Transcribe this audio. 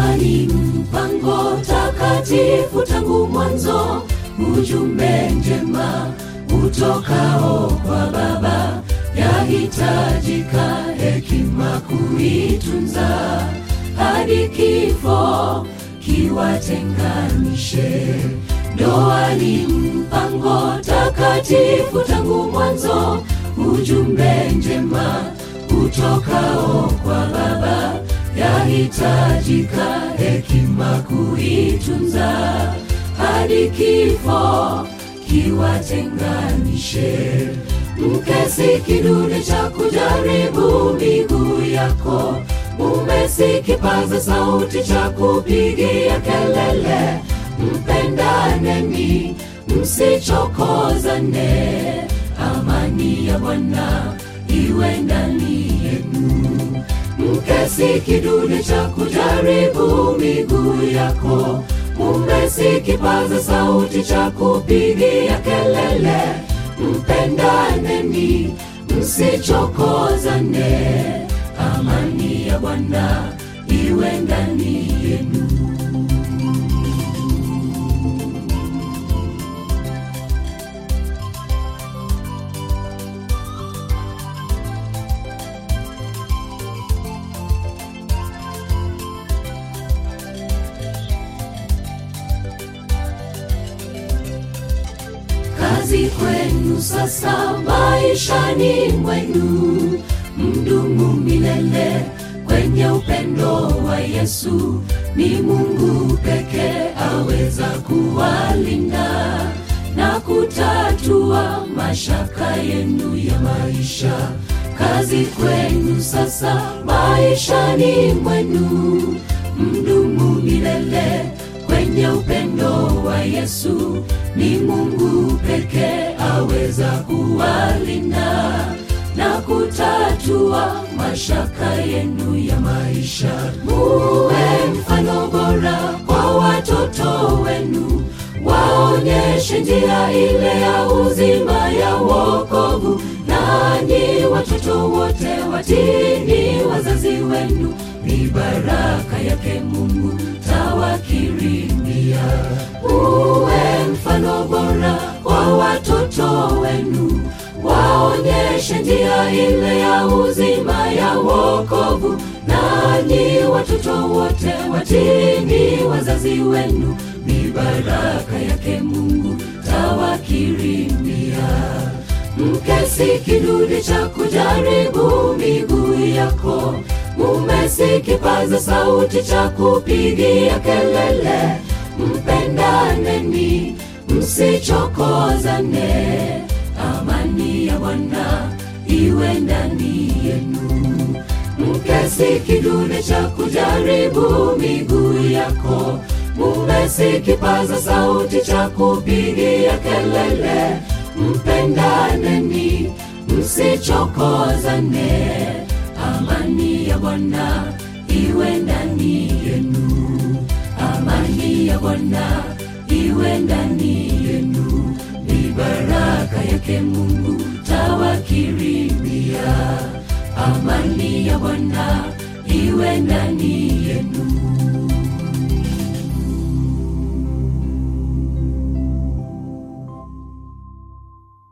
ni mpango takatifu tangu mwanzo, ujumbe njema utokao kwa Baba, yahitajika hekima kuitunza hadi kifo kiwatenganishe. Ndoa ni mpango takatifu tangu mwanzo, ujumbe njema utokao kwa Baba, yahitajika hekima kuitunza hadi kifo kiwatenganishe. Mke si kidude cha kujaribu miguu yako, mume si kipaza sauti cha kupigia kelele. Mpendaneni, msichokozane, amani ya Bwana iwe ndani yenu. Mke si kidude cha kujaribu miguu yako, mume si kipaza sauti cha kupigia kelele. Mpendaneni, msichokozane, amani ya Bwana iwe ndani yenu. kazi kwenu sasa maishani mwenu, mdumu milele kwenye upendo wa Yesu. Ni Mungu pekee aweza kuwalinda na kutatua mashaka yenu ya maisha. Kazi kwenu sasa maishani mwenu, mdumu milele kwenye upendo wa Yesu. Ni Mungu pekee aweza kuwalinda na kutatua mashaka yenu ya maisha. Muwe mfano bora kwa watoto wenu, waonyeshe njia ile ya uzima ya wokovu. Nanyi watoto wote watini wazazi wenu, ni baraka yake Mungu tawakirimia. Uwe mfano bora kwa watoto wenu, waonyeshe njia ile ya uzima ya wokovu. Nanyi watoto wote watini wazazi wenu, ni baraka yake Mungu tawakirimia. Mke si kidude cha kujaribu miguu yako, mume si kipaza sauti cha kupigia kelele. Mpendaneni, msichokozane, amani ya Bwana iwe ndani yenu. Mke si kidude cha kujaribu miguu yako, mume si kipaza sauti cha kupigia kelele. Mpendaneni, msichokozane, amani ya Bwana iwe ndani yenu. Amani ya Bwana iwe ndani yenu, ni baraka yake Mungu tawakirimia. Amani ya Bwana iwe ndani